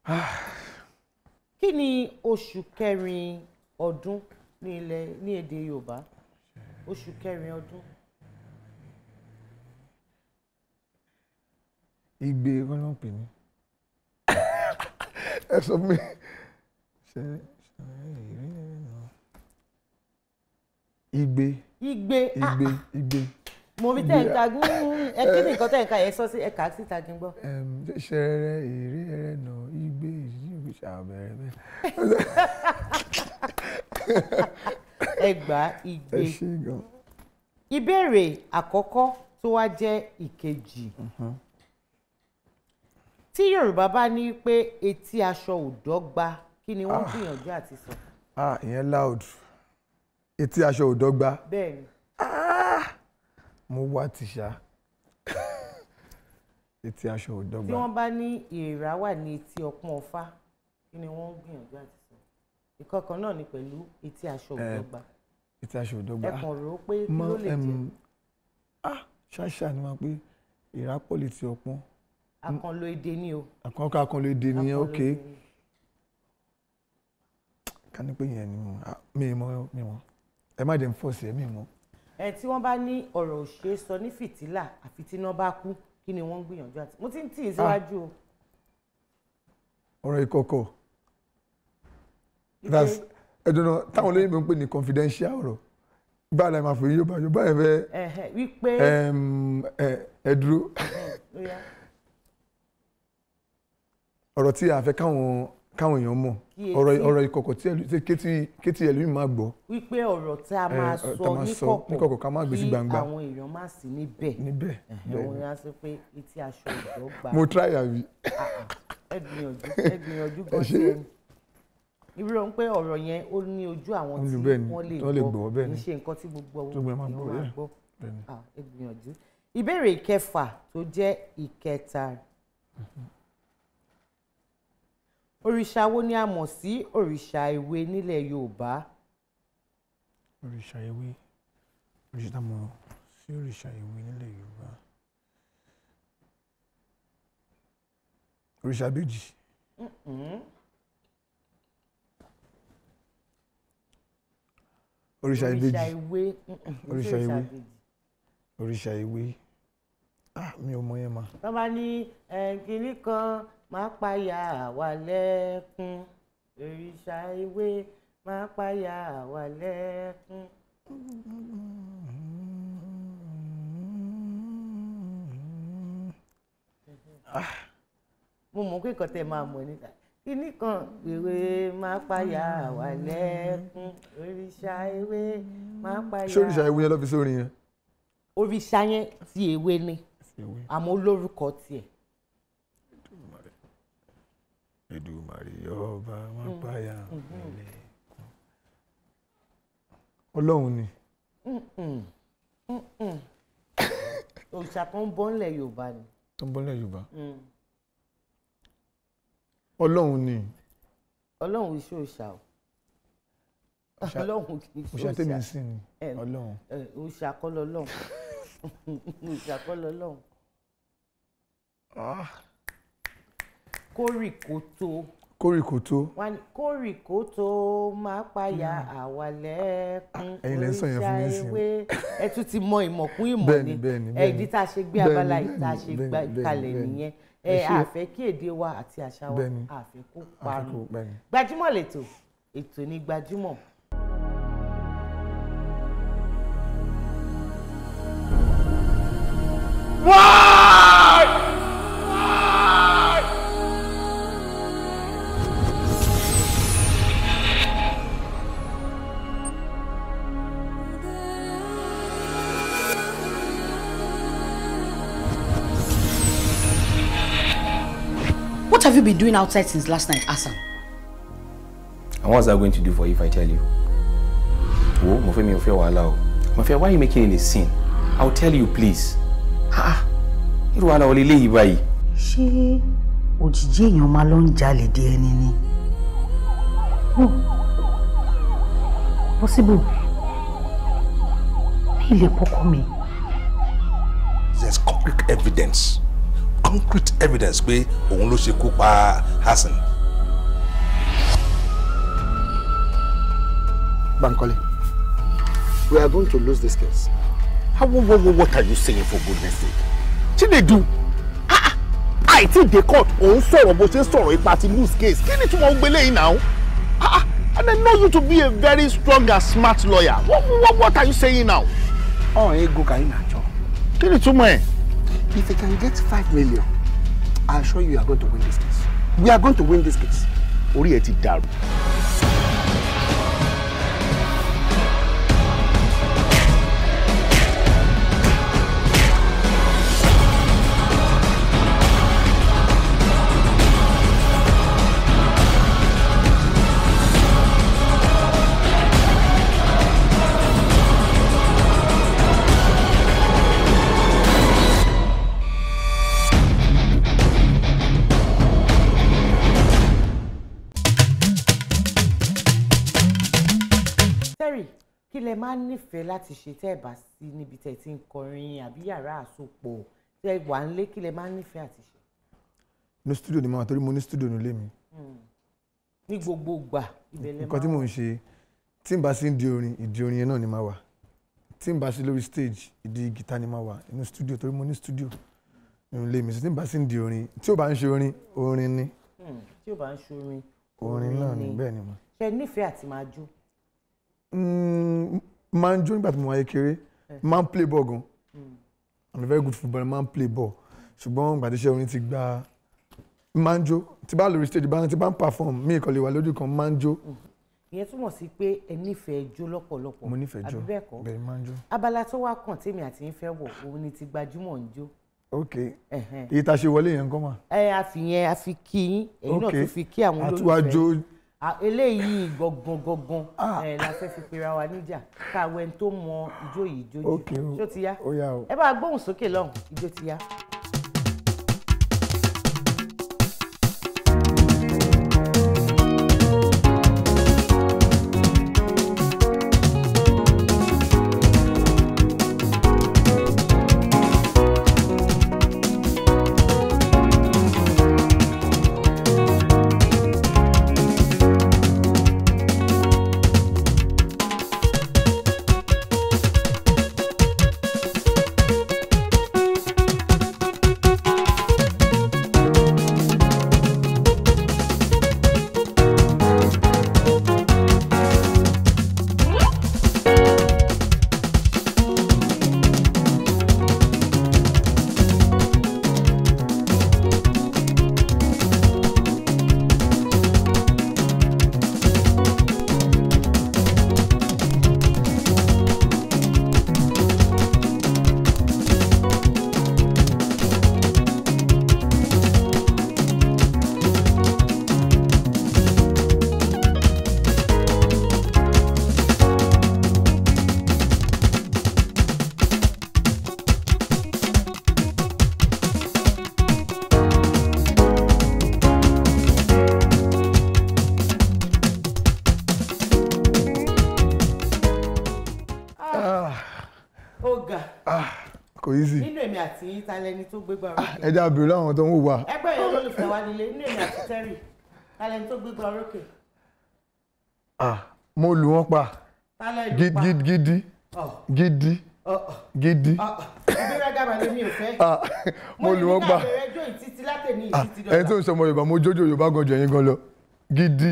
I: kí ni oṣù kẹrin ọdún ní ilẹ̀ ní èdè Yorùbá oṣù kẹrin ọdún
J: igbe kọ́ ló ń pè mí ẹ sọ fún mi ṣe ṣe ìrírí náà igbe
I: igbe ah,
J: igbe igbe
I: mo rí tẹ̀ ń ka gún ẹ kí ni nǹkan tẹ̀ ń ka yẹn sọ sí ẹ kà á síta kí n gbọ́.
J: Em, ṣẹrẹ èrè ẹrẹ nà igbe ìdílé ṣàbẹrẹ bẹ́ẹ̀.
I: ẹ gbà á igbe
J: ẹ ṣe gan.
I: ìbéèrè àkọ́kọ́ tó wá jẹ́ ìkejì tí yorùbá bá ní pé etí aṣọ ò dọ́gba kí ni wọ́n gbìyànjú àti sọ.
J: ah ìyẹn loud etí aṣọ ò dọ́gba
I: bẹ́ẹ̀ ni
J: mo wá ti ṣá etí aṣọ ò
I: tí
J: dọ́gba
I: wọ́n bá ní ìrà wà ní etí ọpọ́n ọfá kí ni wọ́n gbìyànjú àti sọ. ìkọ̀kan náà ni pẹ̀lú etí aṣọ ò
J: Eh,
I: dọ́gba
J: etí aṣọ ò dọ́gba
I: ẹ kàn rò ó pé kí
J: Mọ,
I: ló lè
J: em,
I: jẹ́
J: ah ṣáṣá ni wọn pé ìrápọ̀ létí ọpọ́n
I: àkànlò èdè ni o.
J: àkànkọ́ àkànlò èdè nìyẹn
I: Àkànlò
J: ok
I: èdè ni.
J: ká ní pé yẹn ni mo ah, mi mọ mi mọ ẹ má jẹ́ n fọ́ọ̀sì ẹ mi mọ
I: ẹ tí wọ́n bá ní ọ̀rọ̀ òṣè sọ ní fìtílà àfi tí iná bá kú kí ni wọ́n ń gbìyànjú àti mo ti ń tì í síwájú o.
J: ọ̀rọ̀ ìkọ̀kọ̀ that's ẹ̀dùnà táwọn olóyìnbó ń pè ní confidential ọ̀rọ̀ báyìí la máa fò yín yóò bá yóò báyìí fẹ́
I: Ẹ̀hẹ̀, wípé
J: ẹm, ẹ ẹ dúró
I: ó yá,
J: ọ̀rọ̀ tí a fẹ́ káwọn káwọn èèyàn mọ̀
I: Kí
J: ọ̀rọ̀
I: etí-
J: ọ̀rọ̀ ìkọ̀kọ̀ tí ẹlú- tí kétí kétí ẹlòmíì máa gbọ́
I: wípé ọ̀rọ̀ tá a
J: Eh,
I: máa
J: tá a
I: sọ
J: máa sọ
I: níkọ̀kọ̀
J: níkọ̀kọ̀ ká má gbé sí
I: kí
J: gbangba.
I: àwọn èèyàn má sí níbẹ̀
J: níbẹ̀
I: Ẹ̀hẹ̀,
J: bẹ́ẹ̀
I: òun
J: ni.
I: yà sọ pé etí aṣọ ìdọ́gba
J: mo try àbí
I: ẹ gbìyànjú ẹ gbìyànjú gan
J: Ẹ
I: sí
J: ṣé.
I: ẹni irú ohun pé ọ̀rọ̀ yẹn ó ní ojú àwọn
J: Ó ní
I: tí
J: bẹ́ẹ̀ ni,
I: wọ́n lè
J: wọ́n lè gbọ́, bẹ́ẹ̀
I: kì í
J: ni.
I: ṣe nǹkan tí gbogbo
J: Tó gbogbo ẹ̀ máa
I: èèyàn
J: gbọ́,
I: máa
J: bẹ́ẹ̀.
I: gbọ́
J: Bẹ́ẹ̀ ni.
I: Ah, ẹ gbìyànjú ìbéèrè ìkẹfà tó jẹ́ ìkẹta òrìṣà wo ni a mọ̀ sí òrìṣà ìwé nílẹ̀ yorùbá
J: òrìṣà ewé òrìṣà tá a mọ̀ sí òrìṣà ewé nílẹ̀ yorùbá òrìṣà bèjì
I: Mm-mm.
J: òrìṣà
I: òrìṣà
J: ìbejì
I: ìwé mm-mm, kì í ṣe
J: òrìṣà ewé
I: ìbejì.
J: òrìṣà ewé ah mi ò mọ yẹn ma
I: wọ́n bá ní eh, kinní kan máa payà wà lẹ́kún òrìṣà ìwé máa payà wà lẹ́kún. mo mọ̀ pé nǹkan tẹ́ máa mọ̀ níta kinní kan ìwé máa payà wà lẹ́kún òrìṣà ìwé máa payà.
J: ṣé òrìṣà ewé yẹn lọ́ fi sórin yẹn
I: òrìṣà yẹn ti èwe ni àmọ́ olórúkọ tiẹ̀.
J: Èdùmàrè ọba wọn
I: Mm.
J: páyà
I: Mhm.
J: wọlé ọlọ́run ni
I: Mm-mm. Mm-mm. òrìṣà tó ń bọ́ ńlẹ̀ yorùbá ni.
J: tó ń bọ́lẹ̀ yorùbá
I: Mm.
J: ọlọ́run ni
I: ọlọ́run iṣẹ́ òòṣà o
J: Òòṣà-
I: ọlọ́run kì í ṣe
J: òòṣà tèmi ń sìn ni
I: Ẹ,
J: ọlọ́run
I: ẹ, òòṣà kọ́ lọ́lọ́run òòṣà kọ́ lọ́lọ́run kórìkótó
J: kórìkòtó
I: wọ́n ní kórìkótó máa payà àwa lẹ́kún
J: ẹ̀yin lẹ ń sọ yẹn fún mi
I: òrìṣà
J: nísìnyí.
I: ewé ẹ tún ti mọ ìmọ̀kún ìmọ̀
J: Bẹ́ẹ̀ni,
I: ni
J: bẹ́ẹ̀ni,
I: ẹ
J: bẹ́ẹ̀ni.
I: ìdí tá a ṣe gbé
J: Bẹ́ẹ̀ni,
I: abala yìí tá a ṣe
J: bẹ́ẹ̀ni,
I: gbá
J: bẹ́ẹ̀ni,
I: kalẹ̀
J: bẹ́ẹ̀ni.
I: nìyẹn
J: Ẹ
I: ẹ
J: ṣé.
I: àfẹ́ kí èdè wa àti àṣà wa
J: Bẹ́ẹ̀ni.
I: àfẹ́ kó
J: Àfẹ́
I: parun
J: kó- bẹ́ẹ̀ni.
I: gbajúmọ̀ lẹ́tọ̀ ètò ní gbajúmọ̀.
N: What have you been doing outside since last night, Hassan?
O: And what's that going to do for you if I tell you? Wo, mo fẹ́ mi ò fẹ́ wàhálà o. Mo fẹ́, why are you making it a scene? I'll tell you please. Ah, irú wàhálà wọlé léyìí báyìí.
N: Ṣé òjijì èèyàn máa lọ ń jalè dé ẹni ni? No. Possible. Mi lè pọkọ mi.
P: there's concrete evidence concrete evidence pé òun ló ṣekú pa Hassan.
C: Bankole, we are going to lose this case.
Q: How, what, what, what are you saying for goodness sake? Chinedu, ah, ah, àìtí dé court òun sọ̀rọ̀ bó ṣe ń sọ̀rọ̀ ipa ti lose case kí ni tí wọ́n ń gbélé yìí náà? Ah, ah, And I know you to be a very strong and smart lawyer. What, what, what are you saying now?
R: Oh, ego ka ina cho.
Q: Kí ni túmọ̀ ẹ̀?
R: If you can get five million, I assure you you are going to win this case. We are going to win this case.
Q: Orí ẹ ti dàrú.
I: Terry kí lẹ máa ń nífẹ̀ẹ́ láti ṣe tẹ́ ẹ̀ bá sí níbi tẹ́ ẹ ti ń kọrin àbí yàrá àsopọ̀ tẹ́ ẹ wà ń lé kí lẹ máa ń nífẹ̀ẹ́ àti ṣe.
J: ní studio ni mo wà torí mo ní studio nílé mi
I: ní gbogbo ìgbà ibẹ̀ lẹ
J: nǹkan tí
I: máa
J: mò ń ṣe tí n bá sí ń di orin ìdí orin yẹn náà ni máa wà tí n bá sí lórí stage ìdí gìtá ni máa wà inú studio torí mo ní studio nínú ilé mi so tí n bá sí ń di orin tí ò bá ń ṣe orin orin ni
I: Hmm, tí ò bá ń ṣorin
J: orin náà ni bẹ́ẹ̀ ni mo.
I: ṣe nífẹ̀ẹ́ àti máa jó
J: Mm, máa ń jó nígbà tí mo wáyé kéré máa ń play ball gan i'm a very good footballer máa ń play ball ṣùgbọ́n gbàdéṣẹ́ orin ti gba máa ń jó tí bá lórí stage bá tí bá ń perform mí ìkọlẹ̀ wà lójú kan máa ń jó
I: ìyẹn túmọ̀ sí pé ẹ nífẹ̀ẹ́ jó lọ́pọ̀lọpọ̀
J: mo nífẹ̀ẹ́ jó
I: àbí bẹ́ẹ̀ kọ́
J: bẹ́ẹ̀ máa ń jó.
I: abala tó wá kàn tèmi àti yín fẹ́ wọ̀ òun ni ti gbajúmọ̀ ń jó
J: ok
I: Ẹ̀hẹ́n.
J: èyí tá a ṣe wọlé yẹn kọ́ mà.
I: ẹ àfihàn àfi kí yín èyí náà
J: Ok.
I: tún fi kí àwọn
J: A tún wá jó.
I: olólùfẹ́ À, eléyìí gangan gangan ẹ la fẹ́ fi pera wa níjà káwé tó mọ ijó yìí jó
J: Ok
I: jù
J: o.
I: ṣó ti yá
J: Ó yá o.
I: ẹ bá gbóhùn sókè lọ́hùn ijó ti yá. ó ga
J: kò easy
I: nínú èmi àti yín ta lẹni tó gbégbá orókè
J: ẹ já bèrè láwọn tó ń wò wá.
I: ẹgbẹ́ yẹn olólùfẹ́ wa nílé nínú èmi àti Terry ta lẹni tó gbégbá orókè
J: Ah, mo lù wọ́n pa
I: ta lẹni
J: Gi-
I: pa
J: gi- gidi
I: Ọ̀.
J: gidi
I: Ọ̀.
J: gidi
I: ìgbéraga màlẹ́ mi ò fẹ́
J: Ah, mo lù wọ́n pa
I: mo ní ká bẹ̀rẹ̀ ẹjọ́ ìtítí látẹ̀ní
J: Ah,
I: ìtítí
J: ẹni tó
I: dọ̀la
J: ń sọmọ Yorùbá mo jójó Yorùbá gan jù ẹ̀yin gan lọ gidi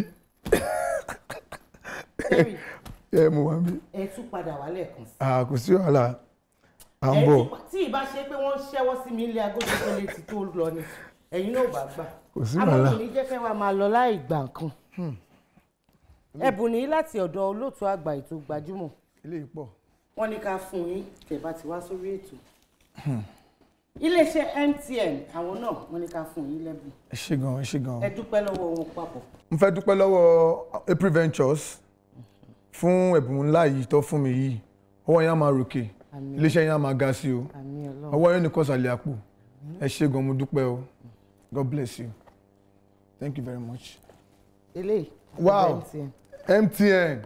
J: ẹ mo wà mí
I: ẹ tún padà wá lẹ́ẹ̀kan sí
J: Ah, kò sí wàhálà à ń
I: ẹ
J: bọ̀
I: tún- tí ìbá ṣe pé wọ́n ṣẹ́wọ́ sí mi ilé agogo tó létí tó lọ ni ẹ̀yin náà ò bá gbà
J: Kò sí
I: àmọ́
J: wàhálà.
I: kò ní jẹ́ kẹ́ wa máa lọ láì gbà nǹkan ẹ̀bùn ní láti ọ̀dọ̀ olóòtú àgbà ètò gbajúmọ̀
J: ilé ìpọ̀
I: wọ́n ní ká fún yín tẹ́ bá ti wá sórí ètò iléeṣẹ́ MTN àwọn náà wọ́n ní ká fún yín lẹ́bùn
J: ẹ ṣé gan ẹ ṣé gan.
I: ẹ dúpẹ́ lọ́wọ́ wọn papọ̀
J: mo fẹ́ dúpẹ́ lọ́wọ́ April Ventures fún ẹ̀bùn ńlá yìí tó fún mi yìí ọwọ́ yẹn á máa ròkè
I: Àmín.
J: iléeṣẹ́ yẹn á máa ga sí o
I: àmì ọlọ́run
J: ọwọ́ yẹn nìkan sàlẹ̀ àpò ẹ ṣé gan mo dúpẹ́ o God bless you thank you very much.
I: eléyìí
J: wow
I: MTN
J: MTN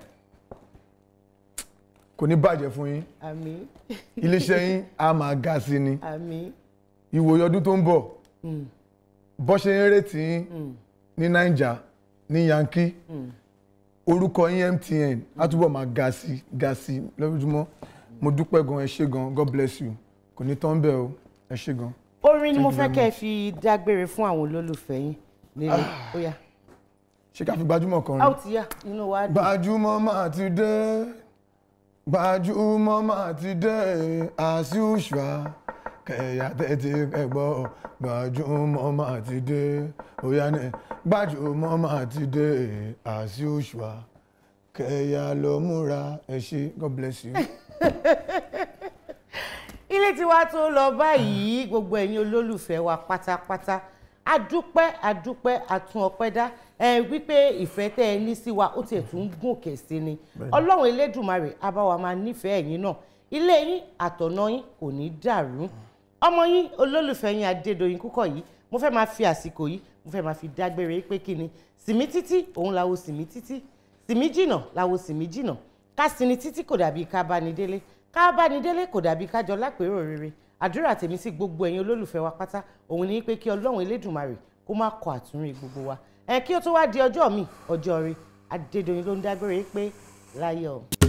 J: kò ní bàjẹ́ fún yín
I: àmì
J: iléeṣẹ́ yín á máa ga sí ni
I: àmì
J: ìwòye ọdún tó ń bọ̀
I: Mm.
J: bọ́ ṣe ń retí yín ní naija ní yankee orúkọ yín MTN á túbọ̀ máa ga sí ga sí lójoojúmọ́ mo dúpẹ́ gan ẹ ṣé gan God bless you kò ní tán bẹ́ẹ̀ o ẹ ṣé gan.
I: orin ni mo
J: Thank you
I: fẹ́
J: very
I: kẹ́ ẹ fi dágbére fún àwọn olólùfẹ́ yín nílé ó yá.
J: ṣé ká fi gbajúmọ̀ kan
I: a ó
J: rí.
I: ti yá inú wa dùn.
J: gbajúmọ̀ máa ti dé gbajúmọ̀ máa ti dé as usual kẹ̀yà tẹ́tí kẹgbọ́ gbajúmọ̀ máa ti dé òyà ni gbajúmọ̀ máa ti dé as usual kẹ̀yà lọ múra ẹ ṣé god bless you.
I: ilé tiwa tó lọ báyìí gbogbo ẹ̀yin olólùfẹ́ wa pátápátá adúpẹ́ adúpẹ́ àtún ọpẹ́ dá ẹ wípé ìfẹ́ tẹ́ ẹ ní sí wa ó tiẹ̀ tún gòkè sí ni
J: Bẹ́ẹ̀ni.
I: ọlọ́run elédùnmarè á bá wa máa nífẹ̀ẹ́ ẹ̀yin náà ilé yín àtọ̀nà yín kò ní dàrú ọmọ yín olólùfẹ́ yín adédoyin kúkọ̀ yìí mo fẹ́ máa fi àsìkò yìí mo fẹ́ máa fi dágbére pé kí ni sìmí títí òun làwo sìmí títí sìmí jìnà làwo sìmí jìnà ká sinmi títí kò dàbí ká bá ní délé ká bá ní délé kò dàbí ká jọ lápérò rere àdúrà tèmi sí gbogbo ẹ̀yin olólùfẹ́ wa pátá òun ni pé kí ọlọ́run elédùnmarè kó má kọ àtúnrí gbogbo wa ẹ kí ó tó wá di ọjọ́ mi ọjọ́ rẹ adédoyin ló ń dágbére pé láyọ̀.